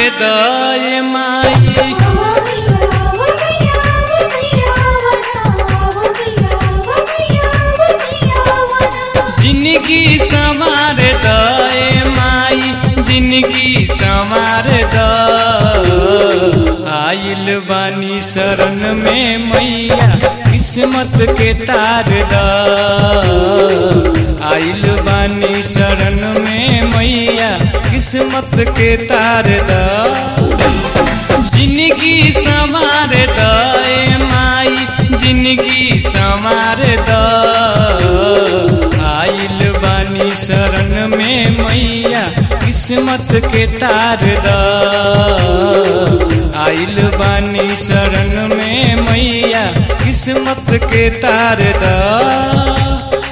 दय माई जिंदगी संवार दय माई जिंदगी संवार द आइल बानी शरण में मैया किस्मत के तार द आइल बानी शरण में मैया किस्मत के तार द जिंदगी संवार दय माई जिंदगी संवार द आइल बानी शरण में मैया किस्मत के तार द आइल बानी शरण में मैया किस्मत के तार द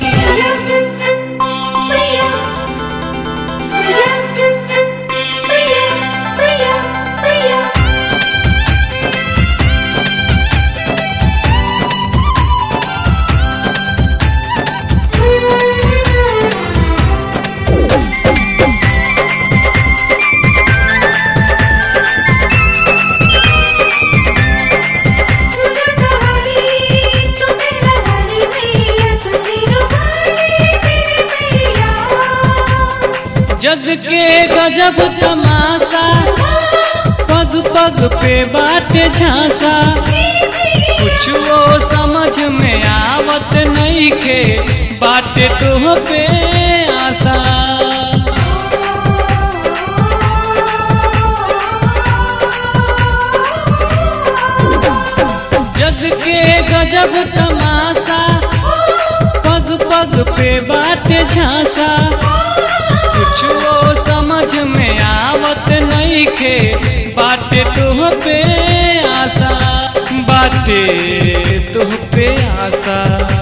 जग के गजब तमाशा पग पग पे बाटे झांसा कुछ वो समझ में आवत नहीं के बाटे तो पे आशा जग के गजब तमाशा पग पग पे बाटे झांसा कुछ वो समझ में आवत नहीं खे बाटे तुह पे आशा बाटे तुह पे आशा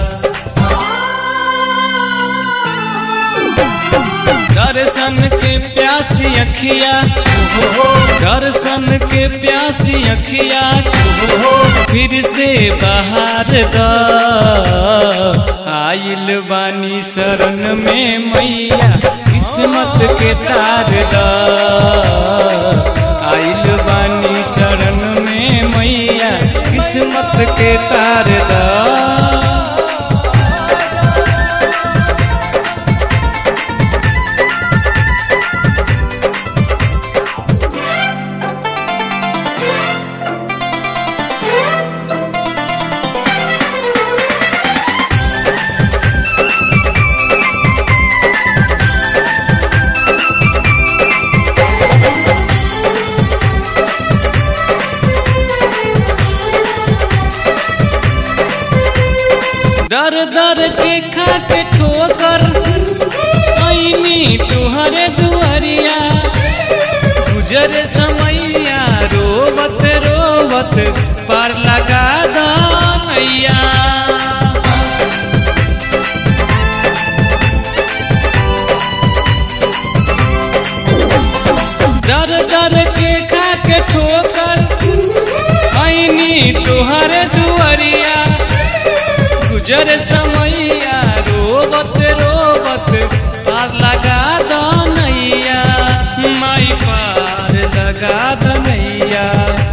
दर्शन के प्यासी अखिया दर्शन के प्यासी अखिया फिर से बाहर द आइल बानी शरण में मैया किस्मत के तार द आइल बानी शरण में मैया किस्मत के तार द दर दर के खा के ठोकर ऐनी तुहरे दुआरिया गुजर समैया रोबत रोबत पार लगा दैया दर दर के खा के ठोकर ऐनी तुहरे दुआरिया गुजर समैया रोबत रोबत पार लगा दनैया माई पार लगा दनैया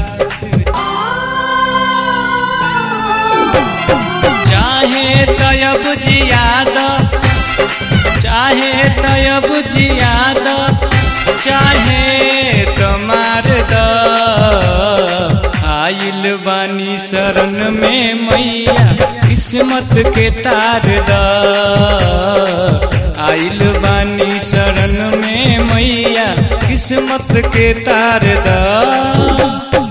चाहे तयब जियाद चाहे तयब जियाद चाहे तमार द आइल बानी शरण में मैया किस्मत के तार द आइल बानी शरण में मैया किस्मत के तार द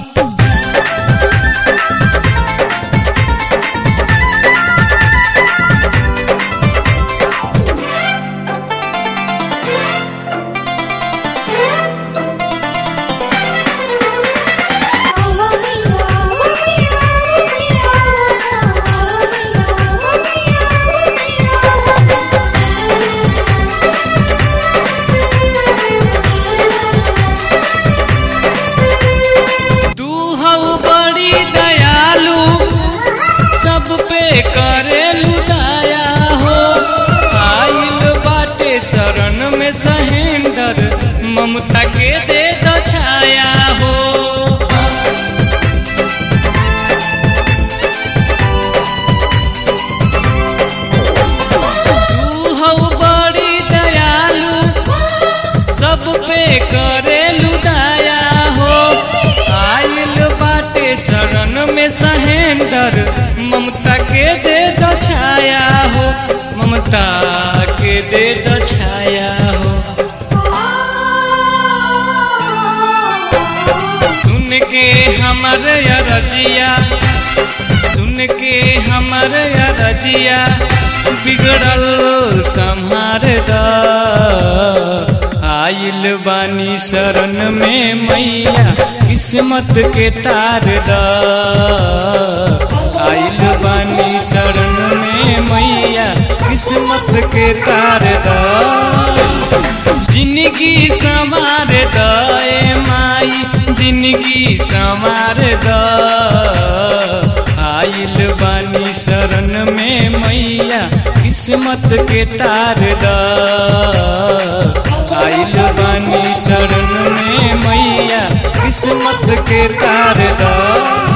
तू हऊ बड़ी दयालु सब पे करेलु दया हो आइल बाटे शरण में सहेंदर ममता के दे दो छाया महेंद्र ममता के दे दो छाया हो ममता के दे दो छाया हो सुन के हमर रजिया सुन के हमर रजिया बिगड़ल संहार द आइल बानी शरण में मैया किस्मत के तार द आइल बानी शरण में मैया किस्मत के तार द जिंदगी संवार द ए माई जिंदगी संवार द आइल बानी शरण में मैया किस्मत के तार द आइल बानी शरण में मैया किस्मत के तार द